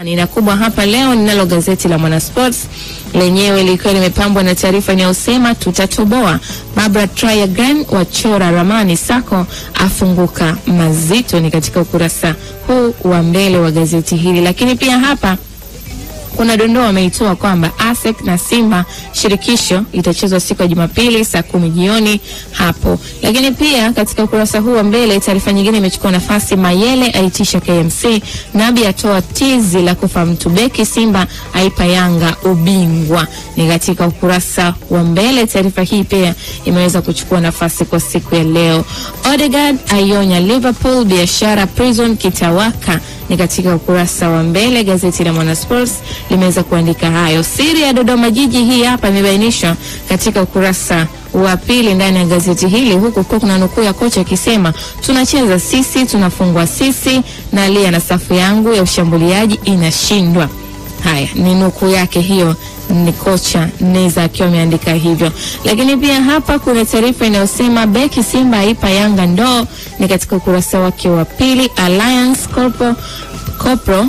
Nina kubwa hapa leo ninalo gazeti la Mwanasports lenyewe likiwa limepambwa na taarifa inayosema tutatoboa, Barbara Triagran wachora ramani, Sako afunguka mazito. Ni katika ukurasa huu wa mbele wa gazeti hili, lakini pia hapa kuna dondoo wameitoa kwamba ASEC na Simba shirikisho itachezwa siku ya Jumapili saa kumi jioni hapo. Lakini pia katika ukurasa huu wa mbele taarifa nyingine imechukua nafasi, Mayele aitisha KMC, Nabi atoa tizi la kufa mtu, beki Simba aipa Yanga ubingwa. Ni katika ukurasa wa mbele. Taarifa hii pia imeweza kuchukua nafasi kwa siku ya leo. Odegaard aionya Liverpool, biashara prison kitawaka ni katika ukurasa wa mbele. Gazeti la Mwanasports limeweza kuandika hayo. Siri ya Dodoma Jiji hii hapa imebainishwa katika ukurasa wa pili ndani ya gazeti hili, huku kwa kuna nukuu ya kocha akisema tunacheza sisi, tunafungwa sisi, na lia na safu yangu ya ushambuliaji inashindwa. Haya ni nukuu yake hiyo, ni kocha Neza akiwa ameandika hivyo. Lakini pia hapa kuna taarifa inayosema beki Simba aipa Yanga ndoo, ni katika ukurasa wake wa pili. Alliance Corpo, Corpro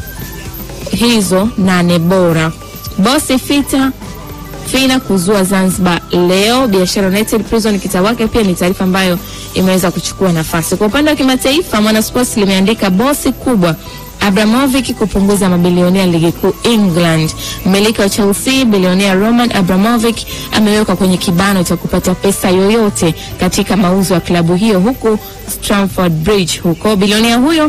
hizo nane bora, bosi fita fina kuzua Zanzibar leo, biashara United Prison kitawake. Pia ni taarifa ambayo imeweza kuchukua nafasi. Kwa upande wa kimataifa, Mwanasports limeandika bosi kubwa Abramovic kupunguza mabilionea ligi kuu England. Mmiliki wa Chelsea bilionea Roman Abramovic amewekwa kwenye kibano cha kupata pesa yoyote katika mauzo ya klabu hiyo huku Stamford Bridge huko. Bilionea huyo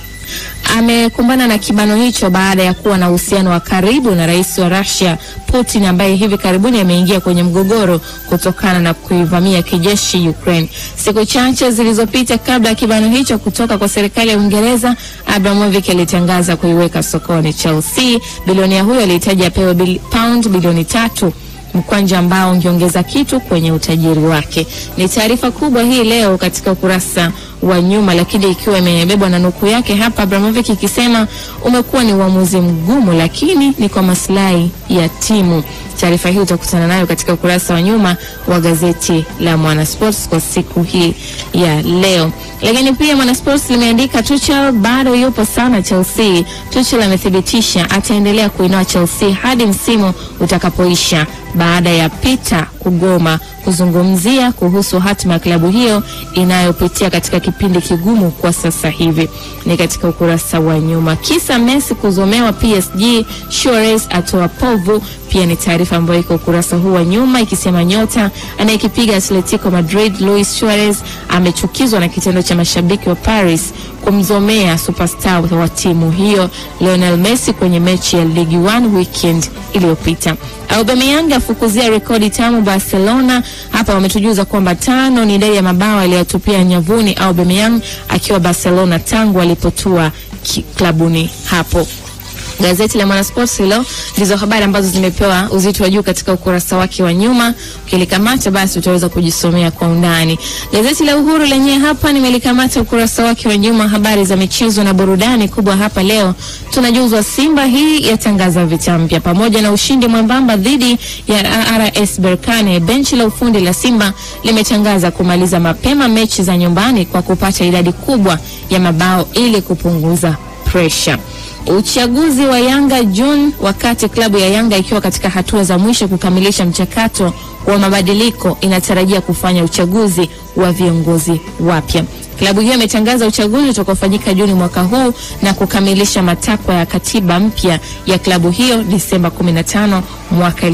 amekumbana na kibano hicho baada ya kuwa na uhusiano wa karibu na rais wa Russia Putin ambaye hivi karibuni ameingia kwenye mgogoro kutokana na kuivamia kijeshi Ukraine. Siku chache zilizopita kabla ya kibano hicho kutoka kwa serikali ya Uingereza, Abramovich alitangaza kuiweka sokoni Chelsea. Bilionea huyo alihitaji apewe bil, pound bilioni tatu mkwanja ambao ungeongeza kitu kwenye utajiri wake. Ni taarifa kubwa hii leo katika ukurasa wa nyuma, lakini ikiwa imebebwa na nukuu yake hapa, Abramovich ikisema umekuwa ni uamuzi mgumu, lakini ni kwa maslahi ya timu. Taarifa hii utakutana nayo katika ukurasa wa nyuma wa gazeti la Mwanasports kwa siku hii ya leo. Lakini pia Mwanasports limeandika Tuchel bado yupo sana Chelsea. Tuchel amethibitisha ataendelea kuinoa Chelsea hadi msimu utakapoisha baada ya Peter kugoma kuzungumzia kuhusu hatima ya klabu hiyo inayopitia katika kipindi kigumu kwa sasa hivi. Ni katika ukurasa wa nyuma. Kisa Messi kuzomewa PSG, Suarez atoa povu, pia ni taarifa ambayo iko ukurasa huu wa nyuma ikisema nyota anayekipiga Atletico Madrid Luis Suarez amechukizwa na kitendo cha mashabiki wa Paris kumzomea superstar wa timu hiyo Lionel Messi kwenye mechi ya Ligue 1 weekend iliyopita. Aubameyang afukuzia rekodi tamu Barcelona. Hapa wametujuza kwamba tano ni idadi ya mabao aliyotupia nyavuni Aubameyang akiwa Barcelona tangu alipotua klabuni hapo. Gazeti la Mwanasports hilo ndizo habari ambazo zimepewa uzito wa juu katika ukurasa wake wa nyuma. Ukilikamata basi utaweza kujisomea kwa undani. Gazeti la Uhuru lenyewe hapa nimelikamata ukurasa wake wa nyuma, habari za michezo na burudani kubwa hapa leo. Tunajuzwa Simba hii yatangaza vita mpya pamoja na ushindi mwembamba dhidi ya RS Berkane. Benchi la ufundi la Simba limetangaza kumaliza mapema mechi za nyumbani kwa kupata idadi kubwa ya mabao ili kupunguza pressure. Uchaguzi wa Yanga June, wakati klabu ya Yanga ikiwa katika hatua za mwisho kukamilisha mchakato wa mabadiliko, inatarajia kufanya uchaguzi wa viongozi wapya. Klabu hiyo imetangaza uchaguzi utakaofanyika Juni mwaka huu na kukamilisha matakwa ya katiba mpya ya klabu hiyo Disemba 15 mwaka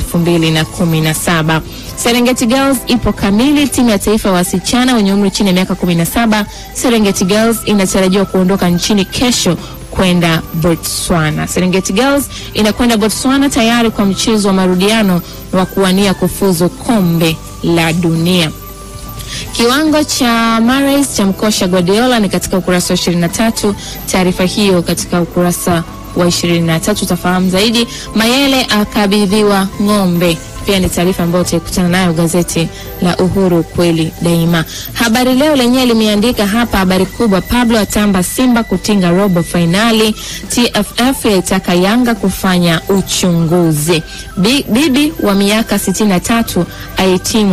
2017. Serengeti Girls ipo kamili. Timu ya taifa ya wasichana wenye umri chini ya miaka 17 Serengeti Girls inatarajiwa kuondoka nchini kesho kwenda Botswana. Serengeti Girls inakwenda Botswana tayari kwa mchezo wa marudiano wa kuwania kufuzu kombe la dunia. Kiwango cha Mahrez cha mkosha Guardiola ni katika ukurasa wa 23. Taarifa hiyo katika ukurasa wa 23 utafahamu zaidi. Mayele akabidhiwa ng'ombe pia ni taarifa ambayo utaikutana nayo gazeti la Uhuru kweli daima. Habari Leo lenyewe limeandika hapa habari kubwa, Pablo atamba Simba kutinga robo fainali, TFF yaitaka Yanga kufanya uchunguzi, bibi wa miaka 63 ahitimu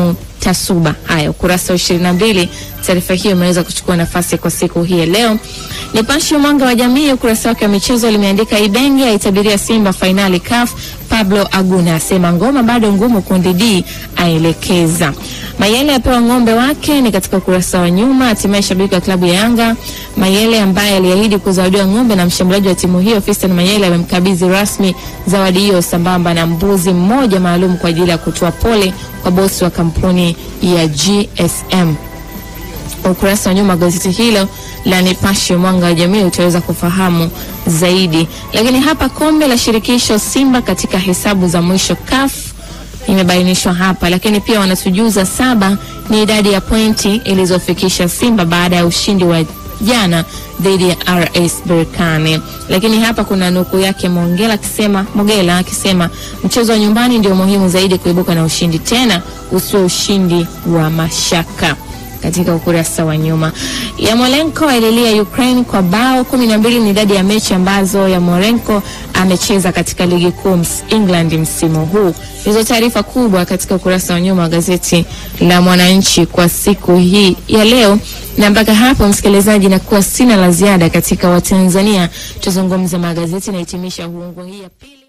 Tasuba. Haya, ukurasa wa ishirini na mbili, taarifa hiyo imeweza kuchukua nafasi kwa siku hii ya leo. Nipashe Mwanga wa Jamii, ukurasa wake wa michezo limeandika Ibenge aitabiria Simba fainali CAF. Pablo Aguna asema ngoma bado ngumu, kundi D aelekeza. Mayele apewa ng'ombe wake, ni katika ukurasa wa nyuma. Hatimaye shabiki wa klabu ya Yanga Mayele ambaye aliahidi kuzawadiwa ng'ombe na mshambuliaji wa timu hiyo Fiston Mayele amemkabidhi rasmi zawadi hiyo sambamba na mbuzi mmoja maalum kwa ajili ya kutoa pole kwa bosi wa kampuni ya GSM. Ukurasa wa nyuma gazeti hilo la Nipashe Mwanga wa Jamii utaweza kufahamu zaidi. Lakini hapa kombe la shirikisho Simba katika hesabu za mwisho CAF imebainishwa hapa, lakini pia wanatujuza saba ni idadi ya pointi ilizofikisha Simba baada ya ushindi wa jana dhidi ya RS Berkane. Lakini hapa kuna nukuu yake Mogela akisema Mogela akisema mchezo wa nyumbani ndio muhimu zaidi kuibuka na ushindi, tena usio ushindi wa mashaka katika ukurasa wa nyuma. Yamolenko aililia Ukraine kwa bao kumi na mbili ni idadi ya mechi ambazo Yamolenko amecheza katika ligi kuu England msimu huu. Hizo taarifa kubwa katika ukurasa wa nyuma wa gazeti la Mwananchi kwa siku hii ya leo, na mpaka hapo msikilizaji, nakuwa sina la ziada katika Watanzania tuzungumze magazeti na hitimisha huungu hii ya pili.